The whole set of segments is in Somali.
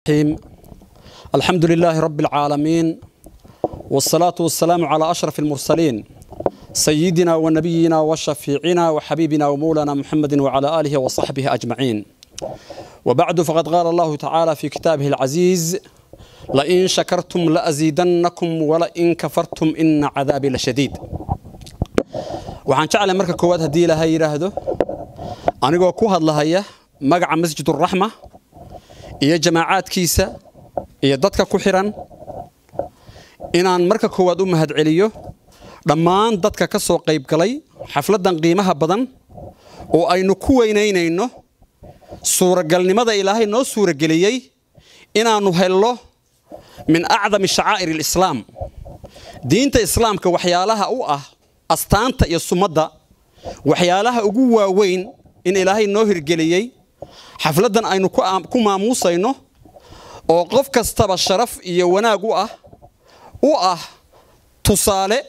الرحيم الحمد لله رب العالمين والصلاة والسلام على أشرف المرسلين سيدنا ونبينا وشفيعنا وحبيبنا ومولانا محمد وعلى آله وصحبه أجمعين وبعد فقد قال الله تعالى في كتابه العزيز لئن شكرتم لأزيدنكم ولئن كفرتم إن عذابي لشديد waxaan jeclay marka koowaad haddii ilaahay yidhaahdo anigoo ku hadlahaya magaca masjiduraxma iyo jamaacaadkiisa iyo dadka ku xidhan inaan marka koowaad u mahadceliyo dhammaan dadka ka soo qaybgalay xafladdan qiimaha badan oo aynu ku weynaynayno suuragalnimada ilaahay noo suurageliyey inaannu helno min acdami shacaa'ir alislaam diinta islaamka waxyaalaha u ah astaanta iyo sumadda waxyaalaha ugu waaweyn in ilaahay noo hirgeliyey xafladdan aynu ku maamuusayno oo qof kastaba sharaf iyo wanaag u ah u ah tusaale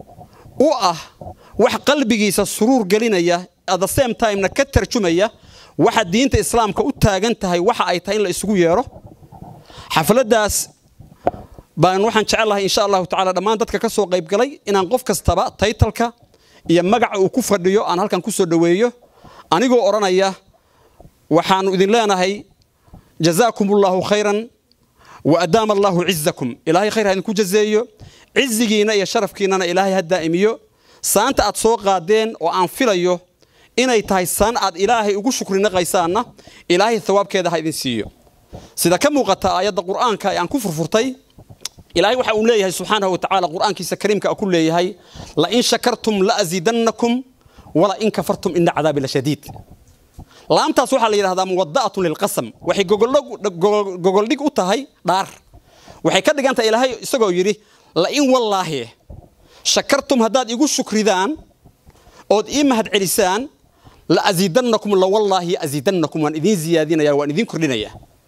u ah wax qalbigiisa suruur gelinaya at the same timena ka tarjumaya waxa diinta islaamka u taagan tahay waxa ay tahay in la isugu yeedho xafladdaas baan waxaan jecelahay insha allahu tacala dhammaan dadka ka soo qaybgalay inaan qof kastaba taytalka iyo magaca uu ku fadhiyo aan halkan ku soo dhoweeyo anigoo odhanaya waxaannu idin leenahay jazaakum ullaahu khayran wa adaama allaahu cizakum ilaahay khayr ha idinku jazeeyo cizigiinna iyo sharafkiinnana ilaahay ha daa'imiyo saanta aad soo qaadeen oo aan filayo inay tahay saan aad ilaahay ugu shukrinaqaysaanna ilaahay thawaabkeeda ha idin siiyo sida ka muuqata aayadda qur'aanka ee aan ku furfurtay ilaahay waxa uu leeyahay subxaanahu watacaala qur'aankiisa kariimka ku leeyahay lain shakartum laaziidannakum wala in kafartum ina cadaabi lashadiid laamtaas waxaa la yidhahdaa muwada'atun lilqasam waxay gogoldhig u tahay dhaar waxay ka dhigan tahay ilaahay isagoo yidhi lain wallaahi shakartum haddaad igu shukridaan ood ii mahad celisaan laaziidannakum lawallaahi aziidannakum waan idiin ziyaadinaya waan idiin kordhinaya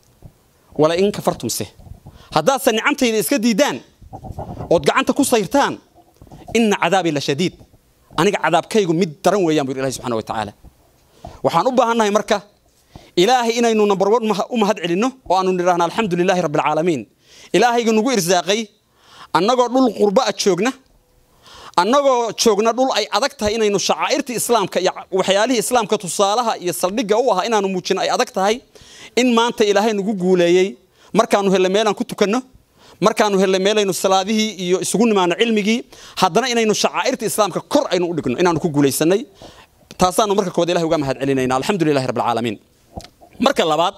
wala in kafartumse haddaadse nicamtayda iska diiddaan ood gacanta ku sayrtaan inna cadaabii la shadiid aniga cadaabkaygu mid daran weeyaan bu yidhi ilahi subxana wa tacaala waxaan u baahannahay marka ilaahay inaynu number one u mahad celinno oo aanu nidhaahna alxamdu lilaahi rabbi alcaalamiin ilaahayga nugu irsaaqay annagoo dhul qurba a joogna annagoo joogna dhul ay adag tahay inaynu shacaa'irtii islaamka iyo waxyaalihii islaamka tusaalaha iyo saldhigga u ahaa inaanu muujino ay adag tahay in maanta ilaahay nagu guuleeyey markaanu helle meelaan ku tukanno markaanu helle meelaynu salaadihii iyo isugu nimaano cilmigii haddana inaynu shacaa'irta islaamka kor aynu u dhigno inaanu ku guulaysanay taasaanu marka koowaad ilahay uga mahad celinayna alxamdu lilahi rabbi alcaalamiin marka labaad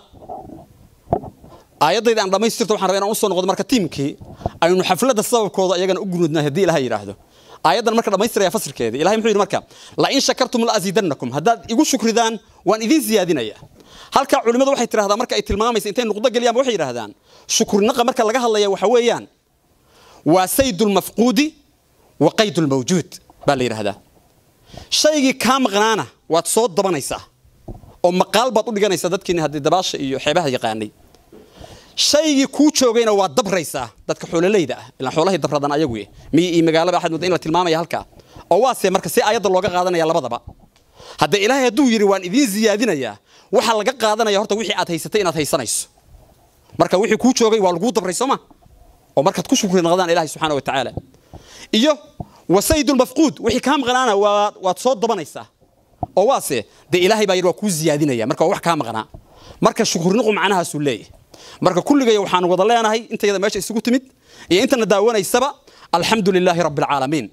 aayaddayda aan dhammaystirto waxaan rabaa inaan usoo noqdo marka tiimkii aynu xafladda sababkooda iyagana u gunudnay haddii ilahay yidhaahdo aayaddan marka dhammaystiraya fasirkeeda ilahay muxuu yidhi marka lain shakartum laaziidannakum haddaad igu shukridaan waan idiin ziyaadinaya halkaa culimmadu waxay tidhahdaa marka ay tilmaamaysa intay nuqdo geliyaan waxay yidhahdaan shukurnaqa marka laga hadlaya waxa weeyaan waa saydulmafquudi wa qaydulmawjuud baa la yidhahdaa shaygii kaa maqnaana waad soo dabanaysaa oo maqaal baad u dhiganaysaa dadkiini haddii dabaasha iyo xeebaha yaqaanay shaygii kuu joogayna waad dabraysaa dadka xoololayda ah ilaan xoolahay dabradan ayagu miyi iyo magaalaba axad mudda in la tilmaamaya halkaa oo waase marka si ayadda looga qaadanaya labadaba hadda ilaahay hadduu yidhi waan idiin ziyaadinayaa waxaa laga qaadanaya horta wixii aad haysatay inaad haysanayso marka wixii kuu joogay waa laguu dabray sooma oo markaad ku shukri naqdaan ilahay subxaana wa tacaala iyo wasaydulmafquud wixii kaa maqnaana waad soo dabanaysaa oo waase dee ilaahay baa yidhi waa kuu ziyaadinaya marka waa wax kaa maqnaa marka shukrinuqu macnahaasuu leeyahay marka kulligay waxaanu wada leenahay intayada meesha isugu timid iyo intana daawanaysaba alxamdu lilaahi rabbi alcaalamiin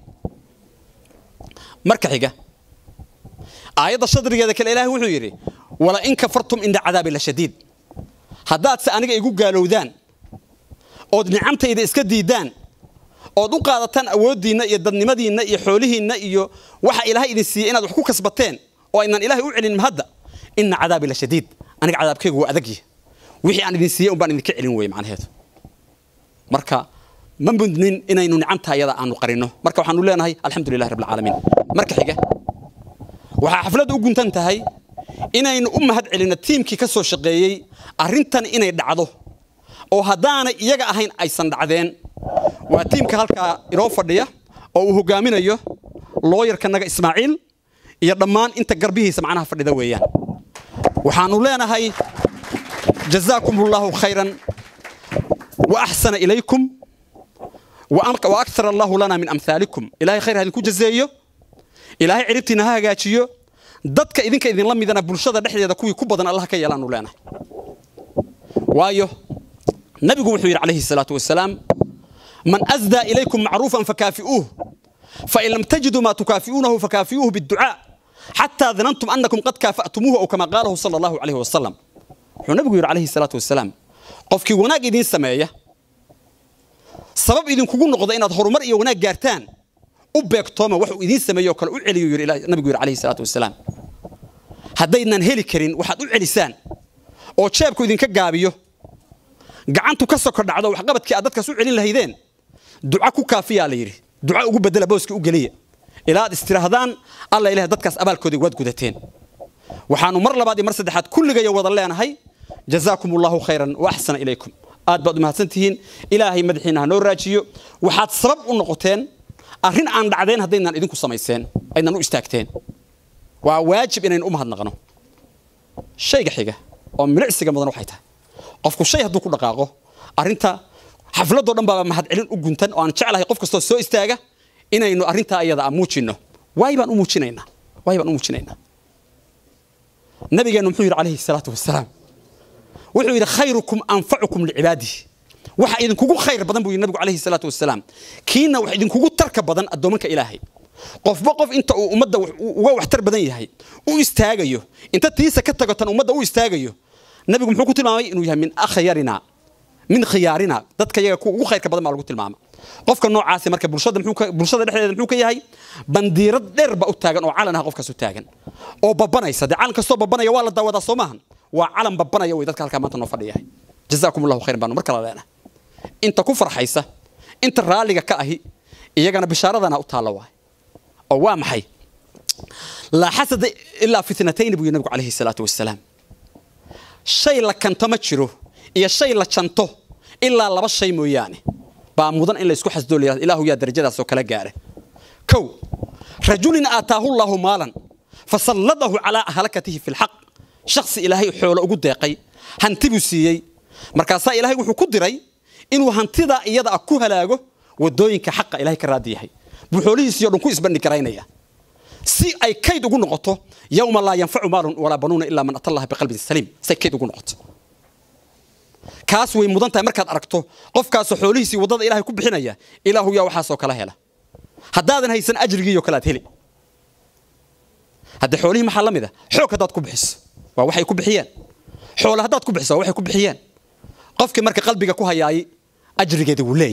marka xiga aayadda shadrigeeda kale ilaahay wuxuu yidhi wala in kafartum ina cadaabi la shadiid haddaadse aniga igu gaalowdaan ood nicamtayda iska diiddaan ood u qaadataan awooddiinna iyo dadnimadiinna iyo xoolihiinna iyo waxa ilaahay idin siiyey inaad wax ku kasbateen oo aynan ilaahay u celin mahadda ina cadaabi la shadiid aniga cadaabkaygu waa adagya wixii aan idin siiyey un baan idinka celin weye macnaheedu marka ma mudnin inaynu nicamta ayada aanu qarinno marka waxaanu leenahay alxamdu lilahi rabbi alcaalamiin marka xiga waxaa xafladda u guntan tahay inaynu u mahad celinno tiimkii ka soo shaqeeyey arrintan inay dhacdo oo haddaanay iyaga ahayn aysan dhacdeen waa tiimka halkaa inoo fadhiya oo uu hogaaminayo looyarkanaga ismaaciil iyo dhammaan inta garbihiisa macnaha fadhida weeyaan waxaanu leenahay jazaakum allahu khayran wa axsana ilaykum wa akthara allahu lana min amhaalikum ilahay khayr ha idinku jazeeyo ilaahay ciribtiina ha hagaajiyo dadka idinka idinla midana bulshada dhexdeeda kuwii ku badan allah ka yeelaanu leenahay waayo nabigu wuxuu yidhi calayhi salaatu wasalaam man asdaa ilaykum macruufan fakaafi'uuh fain lam tajiduu maa tukaafi'uunahu fakaafi'uuhu biducaa xataa danantum annakum qad kaafa'tumuuhu aw kama qaalahu sala allahu calayhi wasalam wuxuu nabigu yidhi calayhi salaatu wasalaam qofkii wanaag idiin sameeya sabab idinkugu noqda inaad horumar iyo wanaag gaartaan u beegtooma waxuu idiin sameeyo oo kale u celiyo yidhi nabigu yidhi calayhi salaatu wasalaam haddaydnan heli karin waxaad u celisaan oo jeebku idinka gaabiyo gacantu ka soko dhacdo waxqabadkii aad dadkaas u celin lahaydeen duca ku kaafiyaa la yidhi duca ugu bedela booska u geliya ilaa aad istirahdaan alla ilaah dadkaas abaalkoodii waad gudateen waxaanu mar labaad iyo mar saddexaad kulligaya wada leenahay jazaakum allahu khayran wa axsana ilaykum aad baad u mahadsan tihiin ilaahay madaxiina ha noo raajiyo waxaad sabab u noqoteen arrin aan dhacdeen haddaydnan idinku samayseen aydnan u istaagteen waa waajib inaynu u mahadnaqno shayga xiga oo milicsiga mudan waxay tahay qofku shay hadduu ku dhaqaaqo arrinta xafladoo dhan baaba mahadcelin u guntan oo aan jeclahay qof kastoo soo istaaga inaynu arrintaa iyada a muujinno waay baan u muujinaynaa waay baan u muujinaynaa nabigeennu muxuu yidhi calayhi salaatu wasalaam wuxuu yidhi khayrukum anfacukum licibaadihi waxa idinkugu khayr badan buu yidhi nabigu calayhi salaatu wasalaam kiina wax idinkugu tarka badan addoomanka ilaahay qofba qof inta uu ummadda uga waxtar badan yahay u istaagayo inta tiisa ka tago tan ummadda u istaagayo nabigu muxuu ku tilmaamay inuu yahay min akhyarina min khiyaarina dadka yaga kuwa ugu khayrka badan baa lagu tilmaama qofka noocaasi marka bulshada bulshada dhexdeeda muxuu ka yahay bandiirad dheer ba u taagan oo calan ah qofkaas u taagan oo babanaysa dee calan kastoo babanaya waa la daawadaa soo maahan waa calan babanaya way dadka halkaa maanta noo fadhiyahay jazaakum allahu khayran baanu mar kala leenahay inta ku farxaysa inta raalliga ka ahi iyagana bishaaradana u taalla waay oo waa maxay laa xasada ilaa fitnatayni buu yidhi nabigu calayhi salaatu wasalaam shay la kanto ma jiro iyo shay la janto ilaa laba shay mooyaane baa mudan in laysku xasdoo la ilaahu yaa darajadaasoo kala gaara kow rajulin aataahu llaahu maalan fasalladahu calaa ahlakatihi fi lxaq shaksi ilaahay xoolo ugu deeqay hanti buu siiyey markaasaa ilaahay wuxuu ku diray inuu hantidaa iyada ah ku halaago wadooyinka xaqa ilahay ka raadi yahay buu xoolihiisii o dhan ku isbandhi garaynaya si ay kayd ugu noqoto yowma laa yanfacu maalun walaa banuuna ilaa man ata allaha biqalbin saliim say kayd ugu noqoto kaas way mudan tahay markaad aragto qofkaasoo xoolihiisii waddada ilahay ku bixinaya ilaahu yaa waxaasoo kala hela haddaadan haysan ajrigiiyo kale aad heli haddee xoolihii maxaa la mid a xoog haddaad ku bixiso waa waxay ku bixiyeen xoole haddaad ku bixiso waa waxay ku bixiyeen qofkii marka qalbiga ku hayaayay ajrigeeda wuu leeyahy